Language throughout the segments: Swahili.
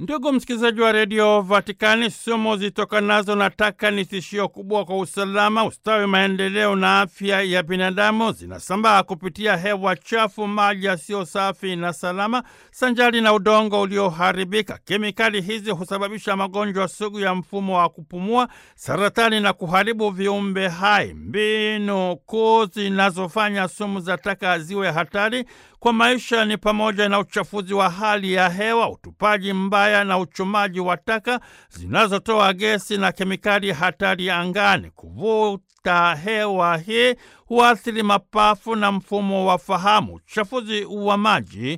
Ndugu msikilizaji wa redio Vatikani, sumu zitokanazo na taka ni tishio kubwa kwa usalama, ustawi, maendeleo na afya ya binadamu. Zinasambaa kupitia hewa chafu, maji yasiyo safi na salama, sanjari na udongo ulioharibika. Kemikali hizi husababisha magonjwa sugu ya mfumo wa kupumua, saratani na kuharibu viumbe hai. Mbinu kuu zinazofanya sumu za taka ziwe hatari kwa maisha ni pamoja na uchafuzi wa hali ya hewa, utupaji mbaya na uchomaji wa taka zinazotoa gesi na kemikali hatari angani. Kuvuta hewa hii huathiri mapafu na mfumo wa fahamu. Uchafuzi wa maji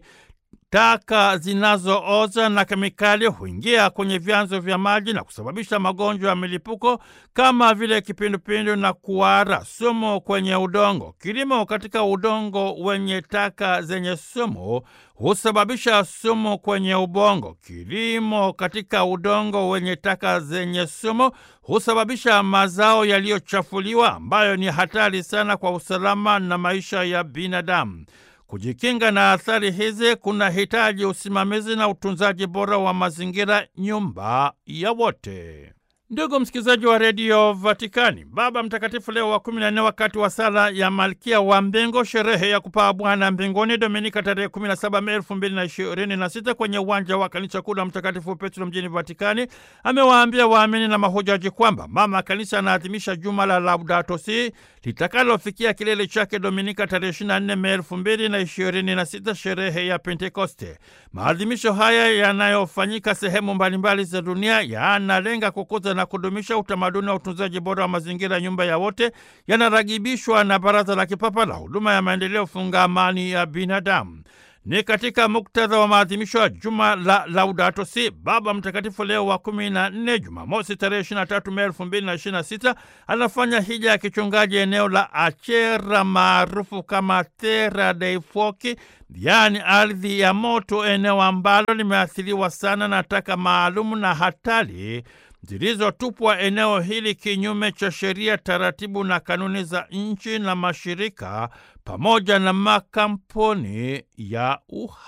taka zinazooza na kemikali huingia kwenye vyanzo vya maji na kusababisha magonjwa ya milipuko kama vile kipindupindu na kuhara. Sumu kwenye udongo. Kilimo katika udongo wenye taka zenye sumu husababisha sumu kwenye ubongo. Kilimo katika udongo wenye taka zenye sumu husababisha mazao yaliyochafuliwa ambayo ni hatari sana kwa usalama na maisha ya binadamu. Kujikinga na athari hizi kuna hitaji usimamizi na utunzaji bora wa mazingira, nyumba ya wote. Ndugu msikilizaji wa redio Vatikani, Baba Mtakatifu Leo wa kumi na nne wakati wa sala ya Malkia wa Mbingu, sherehe ya kupaa Bwana mbinguni, Dominika tarehe 17 Mei elfu mbili na ishirini na sita kwenye uwanja wa kanisa kuu la Mtakatifu Petro mjini Vatikani, amewaambia waamini na mahujaji kwamba Mama Kanisa anaadhimisha juma la Laudato Si litakalofikia kilele chake Dominika tarehe 24 Mei elfu mbili na ishirini na sita, sherehe ya Pentekoste. Maadhimisho haya yanayofanyika sehemu mbalimbali za dunia yanalenga kukuza na kudumisha utamaduni wa utunzaji bora wa mazingira, nyumba ya wote, yanaragibishwa na Baraza la Kipapa la Huduma ya Maendeleo Fungamani ya Binadamu. Ni katika muktadha wa maadhimisho ya juma la Laudato Si, Baba Mtakatifu Leo wa kumi na nne, Jumamosi tarehe 23 Mei elfu mbili na ishirini na sita anafanya hija ya kichungaji eneo la Achera maarufu kama Terra dei Fuochi, yaani ardhi ya moto, eneo ambalo limeathiriwa sana na taka maalumu na hatari zilizotupwa eneo hili kinyume cha sheria, taratibu na kanuni za nchi na mashirika pamoja na makampuni ya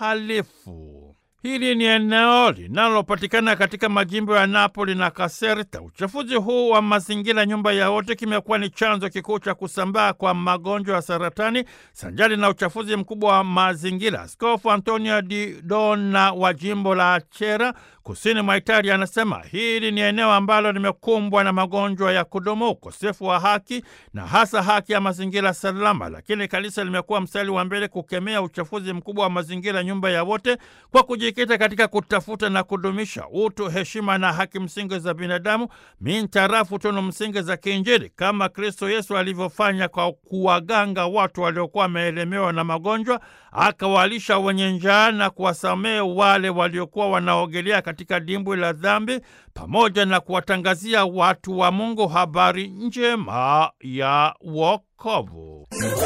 uhalifu. Hili ni eneo linalopatikana katika majimbo ya Napoli na Caserta. Uchafuzi huu wa mazingira, nyumba ya wote, kimekuwa ni chanzo kikuu cha kusambaa kwa magonjwa ya saratani sanjari na uchafuzi mkubwa wa mazingira. Askofu Antonio Di Dona wa jimbo la Achera kusini mwa Italia anasema hili ni eneo ambalo limekumbwa na magonjwa ya kudumu, ukosefu wa haki na hasa haki ya mazingira salama, lakini kanisa limekuwa mstari wa mbele kukemea uchafuzi mkubwa wa mazingira, nyumba ya wote, kwa kujikita katika kutafuta na kudumisha utu, heshima na haki msingi za binadamu mintarafu tunu msingi za kiinjili, kama Kristo Yesu alivyofanya kwa kuwaganga watu waliokuwa wameelemewa na magonjwa, akawalisha wenye njaa na kuwasamehe wale waliokuwa wanaogelea katika dimbwi la dhambi, pamoja na kuwatangazia watu wa Mungu habari njema ya wokovu.